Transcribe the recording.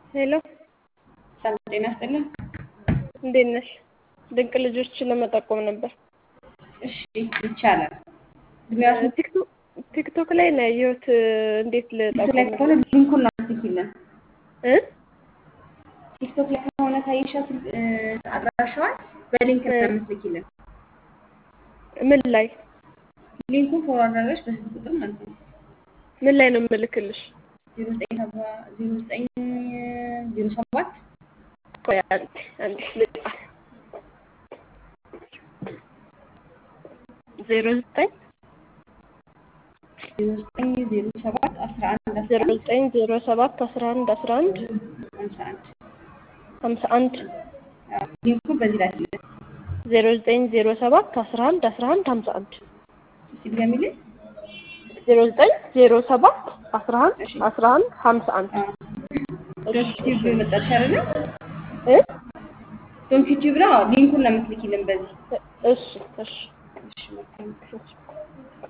ሄሎ ሰላም ጤና ይስጥልን። እንዴት ነሽ? ድንቅ ልጆችን ለመጠቆም ነበር። እሺ ይቻላል። እድሜያችሁ ቲክቶክ ቲክቶክ ላይ ነው ያየሁት። እንዴት ቲክቶክ ላይ ልጠቆም ከሆነ ሊንኩን ነው የምትልኪልን። እ ቲክቶክ ላይ ከሆነ ካየሻ አድራሻዋን በሊንክ ነው የምትልኪልን። ምን ላይ ሊንኩን ፎርዋርድ አድርገሽ በስልክ ቁጥር ማለት ነው ምን ላይ ነው የምልክልሽ? ዜሮ ዘጠኝ ሰባ ዜሮ ዘጠኝ ዜሮ ሰባት ቆይ አንዴ አንዴ ልጻፍ። ዜሮ ዘጠኝ ዜሮ ዘጠኝ ዜሮ ሰባት አስራ አንድ አስራ ዜሮ አንድ ዘጠኝ ዜሮ ሰባት አስራ አንድ አስራ አንድ ሃምሳ አንድ ሀምሳ አንድ አዎ፣ ሊንኩን በዚህ ላይ ስለ ዜሮ ዘጠኝ ዜሮ ሰባት አስራ አንድ አስራ አንድ ሀምሳ አንድ እስቲ ድገሚልኝ። ዜሮ ዘጠኝ ዜሮ ሰባት አስራ አንድ እሺ አስራ አንድ ሀምሳ አንድ አዎ፣ ዶንት ዩቲዩብ መጣች አይደለ? እ ዶንት ዩቲዩብ ነው። አዎ፣ ሊንኩን ነው የምትልኪልን በዚህ እሺ እሺ እሺ መልካም